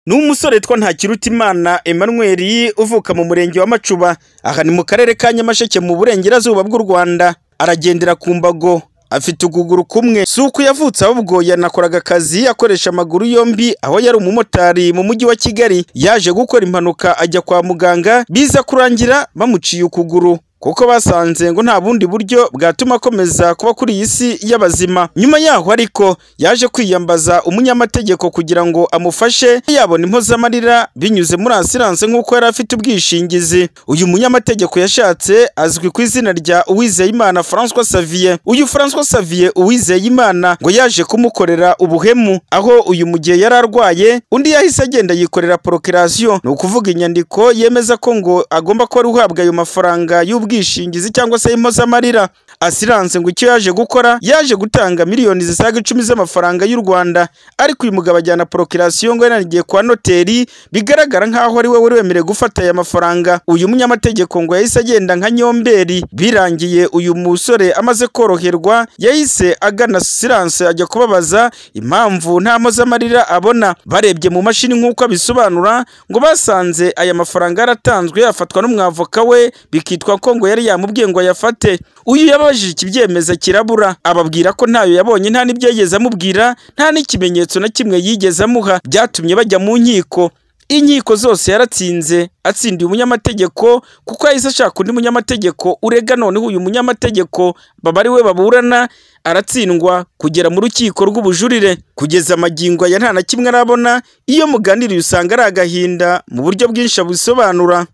ni umusore witwa Ntakirutimana Emmanuel uvuka mu murenge wa Macuba aha ni mu karere ka Nyamasheke mu burengerazuba bw'u Rwanda aragendera ku mbago afite ukuguru kumwe si uko yavutse ahubwo yanakoraga akazi akoresha amaguru yombi aho yari umumotari mu mujyi wa Kigali yaje gukora impanuka ajya kwa muganga biza kurangira bamuciye ukuguru kuko basanze ngo nta bundi buryo bwatuma akomeza kuba kuri iyi si y'abazima nyuma yaho ariko yaje kwiyambaza umunyamategeko kugira ngo amufashe yabona impozamarira binyuze muri asiranse nk'uko yari afite ubwishingizi uyu munyamategeko yashatse azwi ku izina rya Uwizeyimana François Xavier uyu François Xavier Uwizeyimana ngo yaje kumukorera ubuhemu aho uyu mu gihe yari arwaye undi yahise agenda yikorera procreation ni ukuvuga inyandiko yemeza ko ngo agomba kuba ari uhabwa ayo mafaranga y'ubwishingizi ubwishingizi cyangwa se impozamarira asiranse ngo icyo yaje gukora yaje gutanga miliyoni zisaga icumi z'amafaranga y'u Rwanda ariko uyu mugabo ajyana procreation ngo yanarigiye kwa noteri bigaragara nk'aho ari we wari wemerewe gufata aya mafaranga uyu munyamategeko ngo yahise agenda nka nyomberi birangiye uyu musore amaze koroherwa yahise agana asiranse ajya kubabaza impamvu nta mpozamarira abona barebye mu mashini nk'uko abisobanura ngo basanze aya mafaranga yaratanzwe yafatwa n'umwavoka we bikitwa ko ngo yari yamubwiye ngo ayafate uyu yababajije ikibyemeza kirabura ababwira ko ntayo yabonye nta n'ibyo yigeze amubwira nta n'ikimenyetso na kimwe yigeze amuha byatumye bajya mu nkiko inkiko zose yaratsinze atsindiye umunyamategeko kuko yahise ashaka undi munyamategeko urega noneho uyu munyamategeko baba ari we baburana aratsindwa kugera mu rukiko rw'ubujurire kugeza amagingo ya nta na kimwe arabona iyo muganiriye usanga ari agahinda mu buryo bwinshi abusobanura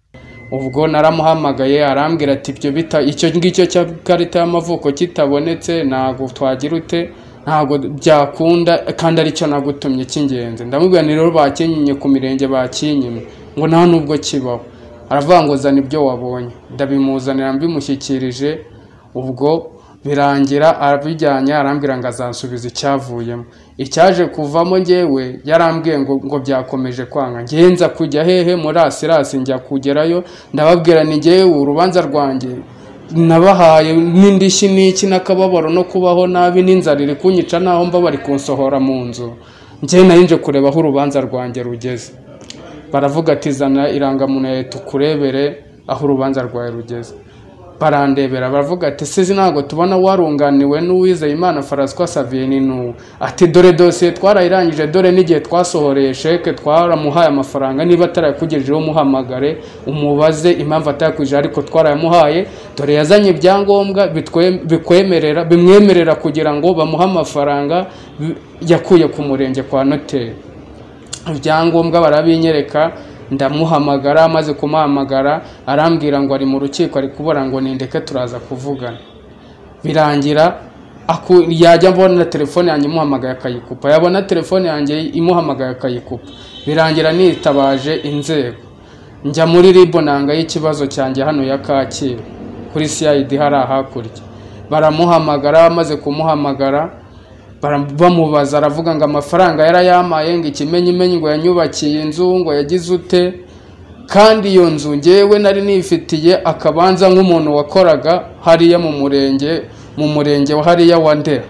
ubwo naramuhamagaye arambwira ati ibyo bita icyo ngicyo cya karita y'amavuko kitabonetse ntabwo twagira ute ntabwo byakunda kandi aricyo nagutumye cy'ingenzi ndamubwira ni rero bakinyinnye ku mirenge bakinyimye ngo nta nubwo kibaho aravuga ngo zana ibyo wabonye ndabimuzanira mbimushyikirije ubwo birangira abijyanye arambwira ngo azansubiza icyavuyemo icyaje kuvamo ngewe yarambwiye ngo ngo byakomeje kwanga ngenza kujya hehe muri asirasi njya kugerayo ndababwira ni ngewe urubanza rwanjye nabahaye n'indishyi n'iki n'akababaro no kubaho nabi n'inzara iri kunyica naho mba bari kunsohora mu nzu ngewe nayinje kureba aho urubanza rwanjye rugeze baravuga ati zana irangamuntu ya leta ukurebere aho urubanza rwawe rugeze barandebera baravuga ati sizi ntabwo tubona warunganiwe n'uwizeye imana faraswa saviyeni n'uwo ati dore dosiye twarayirangije dore n'igihe twasohoreye sheke twaramuhaye amafaranga niba atarayakugejejeho umuhamagare umubaze impamvu atayakujije ariko twarayamuhaye dore yazanye ibyangombwa bikwemerera bimwemerera kugira ngo bamuhe amafaranga yakuye ku murenge kwa noteri ibyangombwa barabinyereka ndamuhamagara amaze kumuhamagara arambwira ngo ari mu rukiko ari kubura ngo nindeke turaza kuvugana birangira yajya abona telefone yanjye imuhamagaye akayikupa yabona telefone yanjye imuhamagaye akayikupa birangira nitabaje inzego njya muri ribu nanga y'ikibazo cyanjye hano ya kacyiru kuri siyayidi hari hakurya baramuhamagara amaze kumuhamagara bamubaza aravuga ngo amafaranga yarayamaye ngo ikimenyimenyi ngo yanyubakiye inzu ngo yagize ute kandi iyo nzu ngewe nari nifitiye akabanza nk'umuntu wakoraga hariya mu murenge mu murenge wa hariya wa ndera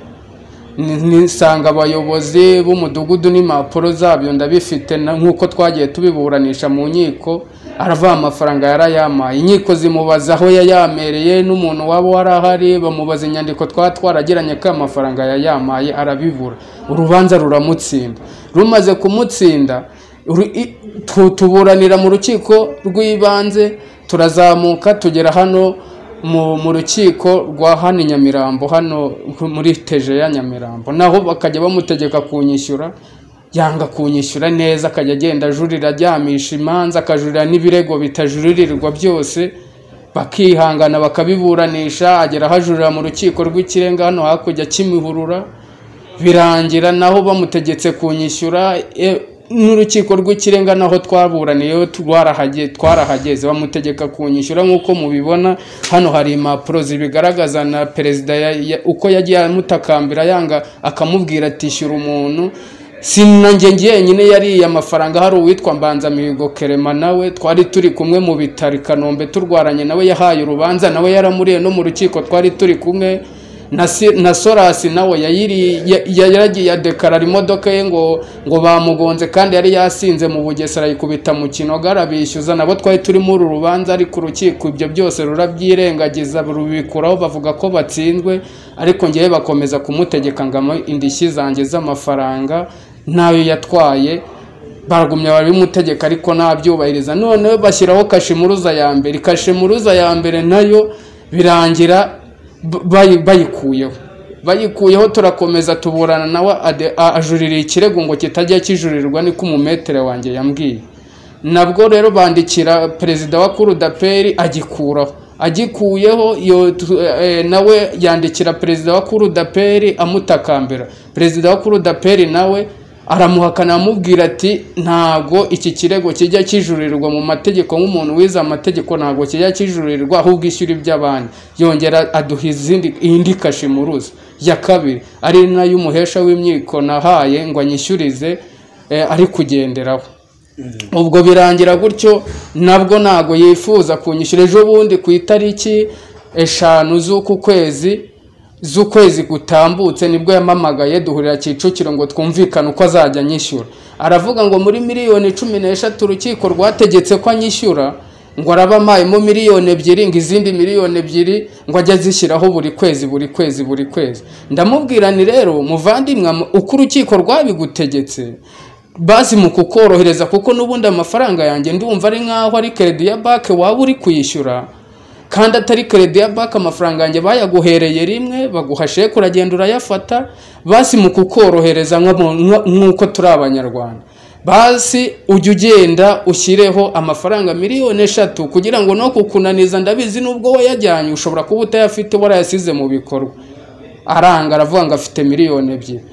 nisanga abayobozi b'umudugudu n'impapuro zabyo ndabifite nk'uko twagiye tubiburanisha mu nkiko aravuga amafaranga yarayamaye inkiko zimubaza aho yayamereye n'umuntu waba wari ahari bamubaza inyandiko twaba twaragiranye ko amafaranga yayamaye arabibura urubanza ruramutsinda rumaze kumutsinda tuburanira mu rukiko rw'ibanze turazamuka tugera hano mu rukiko rwa hano i nyamirambo hano muri teje ya nyamirambo naho bakajya bamutegeka kunyishyura yanga kunyishyura neza akajya agenda ajurira aryamisha imanza akajurira n'ibirego bitajuririrwa byose bakihangana bakabiburanisha agera hajurira mu rukiko rw'ikirenga hano hakurya kimihurura birangira naho bamutegetse kunyishyura n'urukiko rw'ikirenga naho twaburaniye twarahageze bamutegeka kunyishyura nk'uko mubibona hano hari impapuro zibigaragaza na perezida uko yagiye amutakambira yanga akamubwira ati ishyura umuntu si nanjye njyenyine yariye amafaranga hari uwitwa mbanzamihigo kerema nawe twari turi kumwe mu bitaro i kanombe turwaranye nawe yahaye urubanza nawe yaramuriye no mu rukiko twari turi kumwe na Si- na sorasi nawe yayiri ya- ya- yaragiye adekarara imodoka ye ngo ngo bamugonze kandi yari yasinze mu bugesera ayikubita mu kinogara bishyuza nabo twari turimo uru rubanza ariko urukiko ibyo byose rurabyirengagiza rubikuraho bavuga ko batsinzwe ariko ngewe bakomeza kumutegeka ngo amuhe indishyi zanjye z'amafaranga nayo yatwaye baragumya babimutegeka ariko ntabyubahiriza noneho bashyiraho kashimuruza ya mbere kashimuruza ya mbere nayo birangira b- bayi- bayikuyeho bayikuyeho turakomeza tuburana nawe ade- a- ajurira ikirego ngo kitajya kijurirwa niko umumetere wanjye yambwiye nabwo rero bandikira perezida wa kurudaperi agikuraho agikuyeho iyo tu- eh, nawe yandikira perezida wa kurudaperi amutakambira perezida wa kurudaperi nawe aramuhakana amubwira ati ntabwo iki kirego kijya kijurirwa mu mategeko nk'umuntu wize amategeko ntabwo kijya kijurirwa ahubwo ishyura iby'abandi yongera aduha izindi indi kashimuruza ya kabiri ari nayo umuhesha w'imyiko nahaye ngo anyishyurize eh, ari kugenderaho ubwo birangira gutyo nabwo ntabwo yifuza kunyishyura ejo bundi ku itariki eshanu z'uku kwezi z'ukwezi gutambutse nibwo yamamagaye duhurira kicukiro ngo twumvikane uko azajya anyishyura aravuga ngo muri miliyoni cumi n'eshatu urukiko rwategetse ko anyishyura ngo araba amayemo miliyoni ebyiri ngo izindi miliyoni ebyiri ngo ajye azishyiraho buri kwezi buri kwezi buri kwezi ndamubwira ni rero muvandimwe uko urukiko rwabigutegetse basi mu kukorohereza kuko n'ubundi amafaranga yanjye ndumva ari nk'aho ari keredi ya banki waba uri kuyishyura kandi atari keredi ya banki amafaranga yanjye bayaguhereye rimwe baguha sheke uragenda urayafata basi mu kukorohereza nk'abo- nk- nk'uko turi abanyarwanda basi ujye ugenda ushyireho amafaranga miliyoni eshatu kugira ngo no kukunaniza ndabizi n'ubwo wayajyanye ushobora kuba utayafite warayasize mu bikorwa aranga aravuga ngo afite miliyoni ebyiri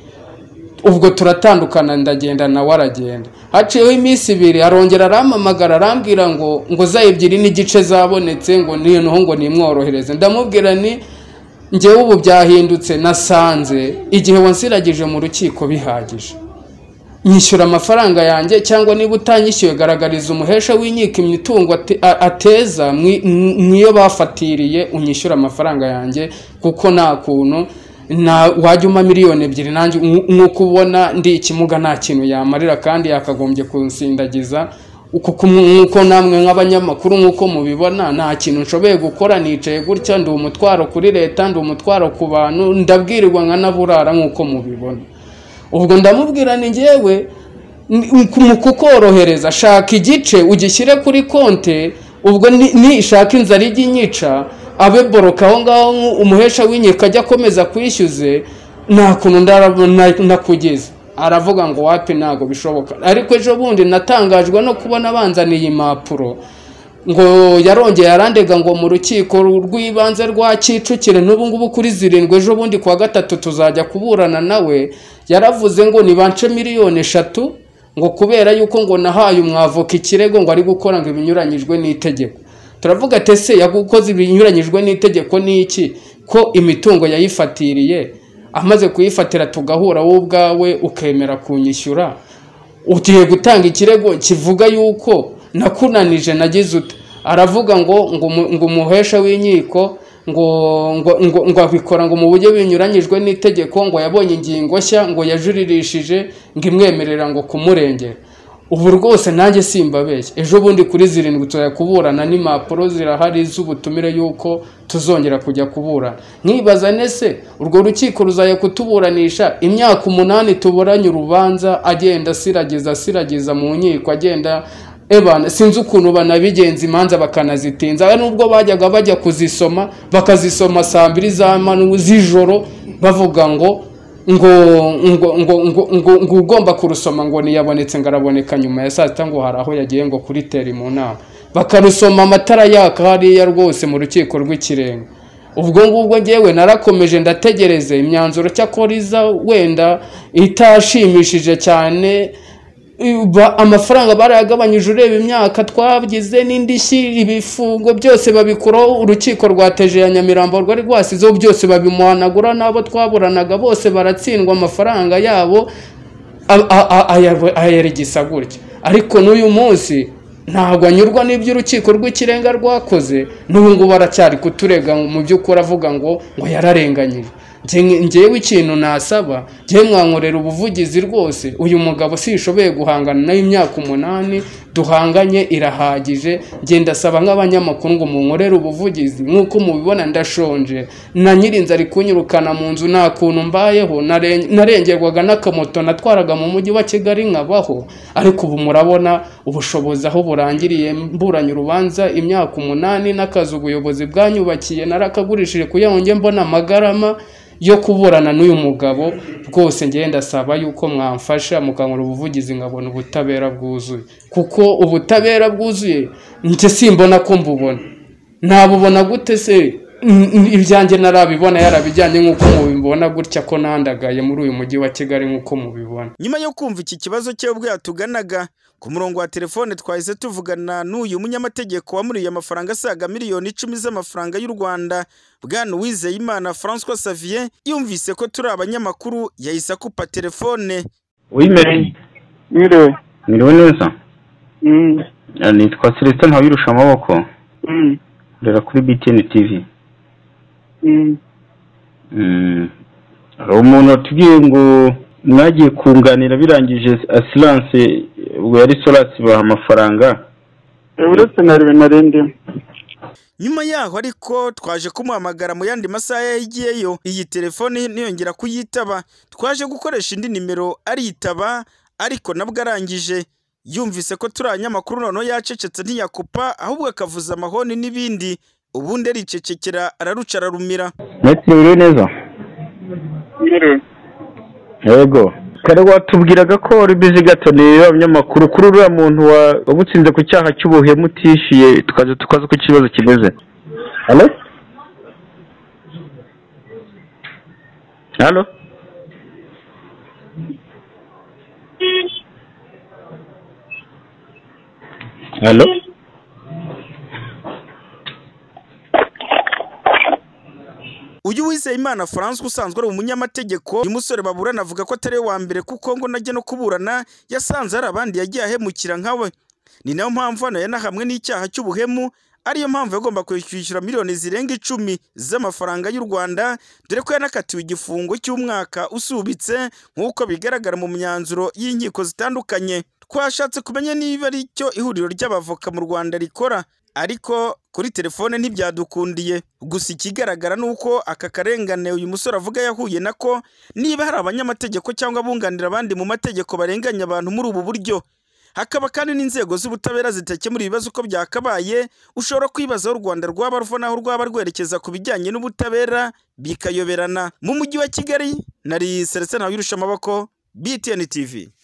ubwo turatandukana ndagenda nawe aragenda haciyeho iminsi ibiri arongera arampamagara arambwira ngo ngo za ebyiri n'igice zabonetse ngo noneho ngo nimworohereze ndamubwira ni njyewe ubu byahindutse nasanze igihe wansiragije mu rukiko bihagije nyishyura amafaranga yanjye cyangwa niba utanyishyuye garagariza umuhesha w'inkiko imitungo ate- a- ateza mwi- mw- mwiyo bafatiriye unyishyura amafaranga yanjye kuko nta kuntu na wajya umpa miliyoni ebyiri nanjye nk- nk'uko ubona ndi ikimuga nta kintu yamarira kandi yakagombye kunsindagiza uku ku- nk'uko namwe nk'abanyamakuru nk'uko mubibona nta kintu nshoboye gukora nicaye gutya ndi umutwaro kuri leta ndi umutwaro ku bantu ndabwirirwa nkanaburara nk'uko mubibona ubwo ndamubwira ni njyewe ni- mu kukorohereza shaka igice ugishyire kuri konte ubwo ni- nishaka inzara ijya inyica abe boroka aho ngaho nku- umuhesha w'inkiko ajya akomeza kwishyuze nta kuntu ndara- na- nakugeza aravuga ngo wapi ntabwo bishoboka ariko ejo bundi natangajwe no kubona banzaniye impapuro ngo yarongeye arandega ngo mu rukiko rw'ibanze rwa Kicukiro n'ubu ngubu kuri zirindwi ejo bundi kuwa gatatu tuzajya kuburana nawe yaravuze ngo nibance miliyoni eshatu ngo kubera yuko ngo nahaye umwavoka ikirego ngo ari gukora ngo ibinyuranyijwe n'itegeko turavuga ati ese yagukoze ibinyuranyijwe n'itegeko ni iki ko imitungo yayifatiriye amaze kuyifatira tugahura wowe ubwawe ukemera kunyishyura ugiye gutanga ikirego kivuga yuko nakunanije nagize ute aravuga ngo ngo umu- ngo umuhesha w'inkiko ngo ngo ngo ngo abikora ngo mu buryo binyuranyijwe n'itegeko ngo yabonye ingingo nshya ngo yajuririshije ngo imwemerera ngo kumurengera ubu rwose nanjye simbabeshya ejo bundi kuri zirindwi tuzajya kuburana n'impapuro zirahari z'ubutumire yuko tuzongera kujya kuburana nkibaza nese urwo rukiko ruzajya kutuburanisha imyaka umunani tuburanye urubanza agenda asiragiza asiragiza mu nkiko agenda ebana sinzi ukuntu banabigenza imanza bakanazitinza nubwo bajyaga bajya kuzisoma bakazisoma saa mbiri za manu z'ijoro bavuga ngo ngo ngo ngo ngo ngo ngo ugomba kurusoma ngo niyabonetse ngo araboneka nyuma ya saa sita ngo hari aho yagiye ngo kuri teri mu nama bakarusoma amatara yaka hariya rwose mu rukiko rw'ikirenga ubwo ngubwo ngewe narakomeje ndategereze imyanzuro cyakora iza wenda itashimishije cyane Ba- amafaranga barayagabanyije ureba imyaka twagize n'indishyi ibifungo byose babikuraho urukiko rwateje ya nyamirambo rwari rwasizeho byose babimuhanagura n'abo twaburanaga bose baratsindwa amafaranga yabo a- a- a- aya- ayaregisa gutya ariko n'uyu munsi ntabwo anyurwa n'ibyo urukiko rw'ikirenga rwakoze n'ubu ngubu aracyari kuturega mu by'ukuri avuga ngo ngo yararenganyije ngewe ikintu nasaba njyewe mwankorera ubuvugizi rwose uyu mugabo sishoboye guhangana nayo imyaka umunani duhanganye irahagije ngenda asaba nk'abanyamakuru ngo munkorere ubuvugizi nk'uko mubibona ndashonje na nyirinzi ari kunyirukana mu nzu nta kuntu mbayeho nare- narengerwaga n'akamoto natwaraga mu mujyi wa kigali nkabaho ariko ubu murabona ubushobozi aho burangiriye mburanye urubanza imyaka umunani n'akazi ubuyobozi bwanyubakiye narakagurishije kugira ngo njye mbona amagarama yo kuburana n'uyu mugabo rwose njyewe ndasaba yuko mwamfasha mukankora ubuvugizi nkabona ubutabera bwuzuye kuko ubutabera bwuzuye njye simbona ko mbubona nabubona gute se N- n- ibyanjye narabibona yarabijyanye nk'uko mubibona gutya ko nandagaye muri uyu mujyi wa kigali nk'uko mubibona nyuma yo kumva iki kibazo cye ubwo yatuganaga ku murongo wa telefone twahise tuvugana n'uyu munyamategeko wamuriye amafaranga asaga miliyoni icumi z'amafaranga y'u rwanda bwana uwizeyimana francois savier yumvise ko turi abanyamakuru yahise akupa telefone wimereye Mwiriwe. mwiriwe neza Mm. Eh, nitwa celestin ntabirusha amaboko Mm. rera kuri btn tv Mm. Mm. hari umuntu watubwiye ngo mwagiye kunganira birangije asiranse ubwo yari solasi baha amafaranga Eh, Uretse na rimwe nari ndimo. nyuma yaho ariko twaje kumuhamagara mu yandi masaha yagiyeyo iyi telefone ntiyongera kuyitaba twaje gukoresha indi nimero ariyitaba ariko nabwo arangije yumvise ko turi abanyamakuru noneho yacecetse ntiyakupa ahubwo akavuza amahoni n'ibindi ubundi aricecekera araruca ararumira mwatiriwe neza Mwiriwe. yego kare watubwiraga ko wari bizi gataniye abanyamakuru kuri uriya muntu wa- wagutsinze ku cyaha cy'ubuhemu utishyuye tukaza tukaza uko ikibazo kimeze halo halo halo uyu wizeyimana francois usanzwe ari umunyamategeko uyu musore baburana avuga ko atari we wa mbere kuko ngo najya no kuburana yasanze hari abandi yagiye ahemukira nkawe ni nayo mpamvu hano yanahamwe n'icyaha cy'ubuhemu ariyo mpamvu yagomba kwishyura miliyoni zirenga icumi z'amafaranga y'u rwanda dore ko yanakatiwe igifungo cy'umwaka usubitse nk'uko bigaragara mu myanzuro y'inkiko zitandukanye twashatse kumenya niba ari cyo ihuriro ry'abavoka mu rwanda rikora ariko kuri telefone ntibyadukundiye gusa ikigaragara ni uko aka karengane uyu musore avuga yahuye nako niba hari abanyamategeko cyangwa abunganira abandi mu mategeko barenganya abantu muri ubu buryo hakaba kandi n'inzego z'ubutabera zitakemura ibibazo uko byakabaye ushobora kwibaza aho u rwanda rwaba ruva n'aho rwaba rwerekeza ku bijyanye n'ubutabera bikayoberana mu mujyi wa kigali nari selestin wirusha amaboko btn tv